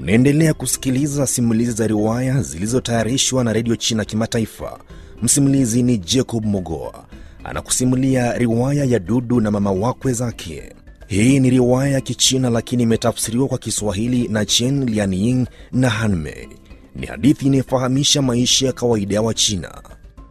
Unaendelea kusikiliza simulizi za riwaya zilizotayarishwa na redio China Kimataifa. Msimulizi ni Jacob Mogoa anakusimulia riwaya ya Dudu na mama wakwe zake. Hii ni riwaya ya Kichina lakini imetafsiriwa kwa Kiswahili na Chen Lianying na Hanmei. Ni hadithi inayofahamisha maisha ya kawaida ya Wachina.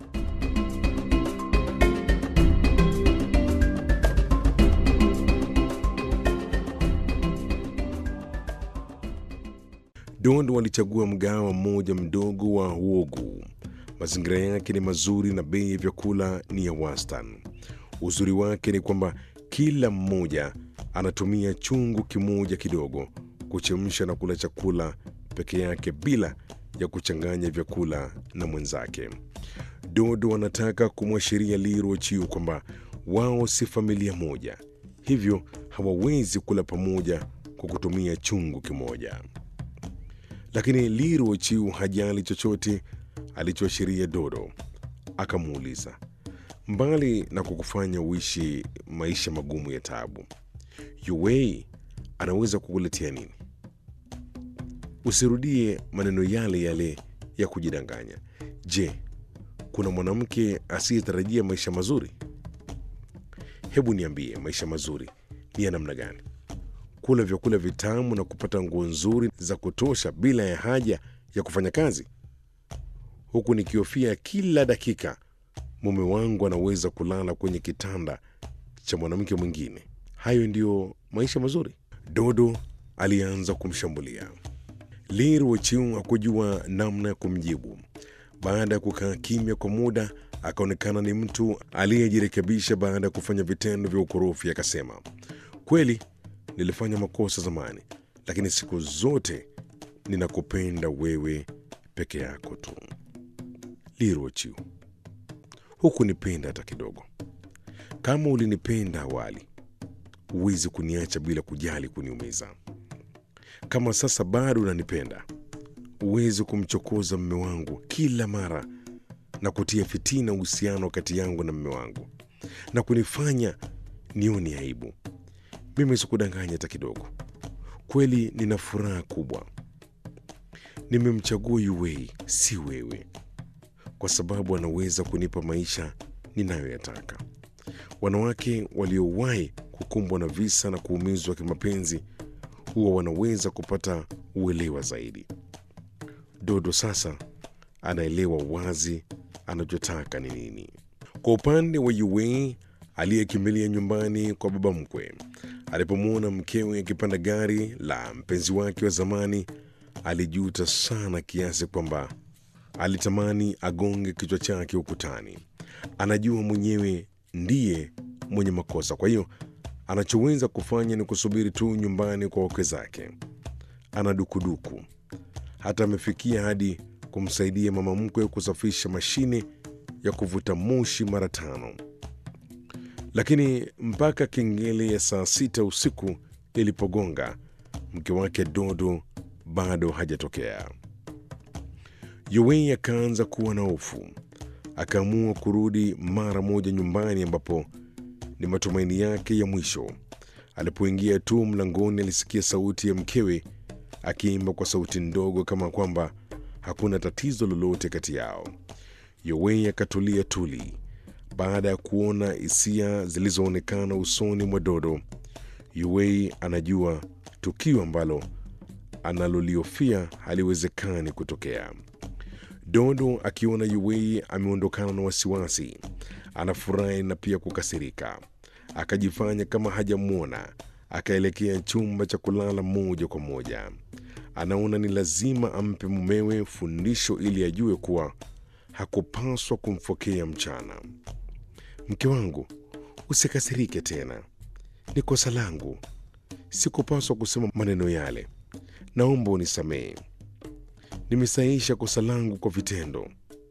Dondo walichagua mgahawa mmoja mdogo wa Wogu. Mazingira yake ni mazuri na bei ya vyakula ni ya wastani. Uzuri wake ni kwamba kila mmoja anatumia chungu kimoja kidogo kuchemsha na kula chakula peke yake bila ya kuchanganya vyakula na mwenzake. Dodo wanataka kumwashiria Liro Chiu kwamba wao si familia moja, hivyo hawawezi kula pamoja kwa kutumia chungu kimoja. Lakini Liro Chiu hajali chochote alichoashiria Dodo. Akamuuliza, mbali na kukufanya uishi maisha magumu ya taabu, Yuwei anaweza kukuletea nini? Usirudie maneno yale yale ya kujidanganya. Je, kuna mwanamke asiyetarajia maisha mazuri? Hebu niambie, maisha mazuri ni ya namna gani? Kula vyakula vitamu na kupata nguo nzuri za kutosha bila ya haja ya kufanya kazi, huku nikihofia kila dakika mume wangu anaweza kulala kwenye kitanda cha mwanamke mwingine. Hayo ndiyo maisha mazuri? Dodo alianza kumshambulia. Liru Chiu hakujua namna ya kumjibu. Baada ya kukaa kimya kwa muda, akaonekana ni mtu aliyejirekebisha baada ya kufanya vitendo vya ukorofi. Akasema, kweli nilifanya makosa zamani, lakini siku zote ninakupenda wewe peke yako tu. Liru Chiu, hukunipenda hata kidogo. Kama ulinipenda awali, huwezi kuniacha bila kujali kuniumiza. Kama sasa bado unanipenda, huwezi kumchokoza mme wangu kila mara na kutia fitina uhusiano kati yangu na mme wangu na kunifanya nione aibu. Mimi sikudanganya hata kidogo. Kweli nina furaha kubwa, nimemchagua Yuwei, si wewe, kwa sababu anaweza kunipa maisha ninayoyataka. Wanawake waliowahi kukumbwa na visa na kuumizwa kimapenzi huwa wanaweza kupata uelewa zaidi. Dodo sasa anaelewa wazi anachotaka ni nini. Kwa upande wa Yuwei aliyekimbilia nyumbani kwa baba mkwe, alipomwona mkewe akipanda gari la mpenzi wake wa zamani, alijuta sana kiasi kwamba alitamani agonge kichwa chake ukutani. Anajua mwenyewe ndiye mwenye makosa, kwa hiyo anachoweza kufanya ni kusubiri tu nyumbani kwa wakwe zake. Ana dukuduku, hata amefikia hadi kumsaidia mama mkwe kusafisha mashine ya kuvuta moshi mara tano, lakini mpaka kengele ya saa sita usiku ilipogonga, mke wake Dodo bado hajatokea. Yuwei akaanza kuwa na hofu, akaamua kurudi mara moja nyumbani ambapo ni matumaini yake ya mwisho. Alipoingia tu mlangoni, alisikia sauti ya mkewe akiimba kwa sauti ndogo, kama kwamba hakuna tatizo lolote kati yao. Yowei akatulia tuli baada ya kuona hisia zilizoonekana usoni mwa Dodo. Yowei anajua tukio ambalo analoliofia haliwezekani kutokea. Dodo akiona Yowei ameondokana na wasiwasi, anafurahi na pia kukasirika. Akajifanya kama hajamwona, akaelekea chumba cha kulala moja kwa moja. Anaona ni lazima ampe mumewe fundisho ili ajue kuwa hakupaswa kumfokea mchana. Mke wangu, usikasirike tena, ni kosa langu, sikupaswa kusema maneno yale. Naomba unisamehe, nimesaisha kosa langu kwa vitendo.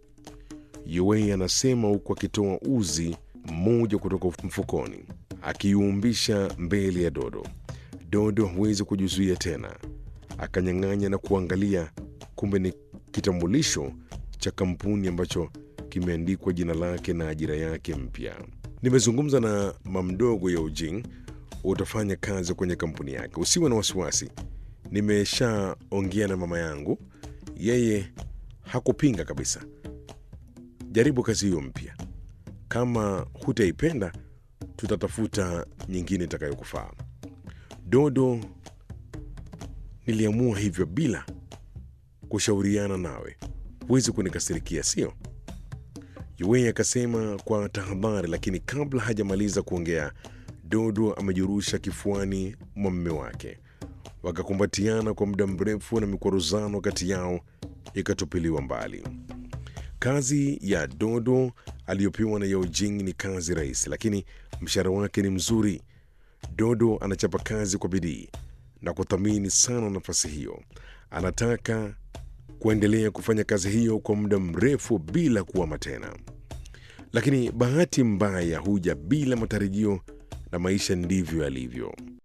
Yuwei anasema huku akitoa uzi mmoja kutoka mfukoni akiuumbisha mbele ya Dodo. Dodo huwezi kujizuia tena, akanyang'anya na kuangalia, kumbe ni kitambulisho cha kampuni ambacho kimeandikwa jina lake na ajira yake mpya. Nimezungumza na mamdogo ya Ujing, utafanya kazi kwenye kampuni yake, usiwe na wasiwasi, nimeshaongea na mama yangu, yeye hakupinga kabisa. Jaribu kazi hiyo mpya. Kama hutaipenda, tutatafuta nyingine itakayokufaa. Dodo, niliamua hivyo bila kushauriana nawe. Huwezi kunikasirikia, sio? Yuwei akasema kwa tahadhari, lakini kabla hajamaliza kuongea, Dodo amejirusha kifuani mwa mume wake. Wakakumbatiana kwa muda mrefu na mikwaruzano kati yao ikatupiliwa mbali. Kazi ya Dodo aliyopewa na Yao Jing ni kazi rahisi, lakini mshahara wake ni mzuri. Dodo anachapa kazi kwa bidii na kuthamini sana nafasi hiyo. Anataka kuendelea kufanya kazi hiyo kwa muda mrefu bila kuama tena. Lakini bahati mbaya huja bila matarajio, na maisha ndivyo yalivyo.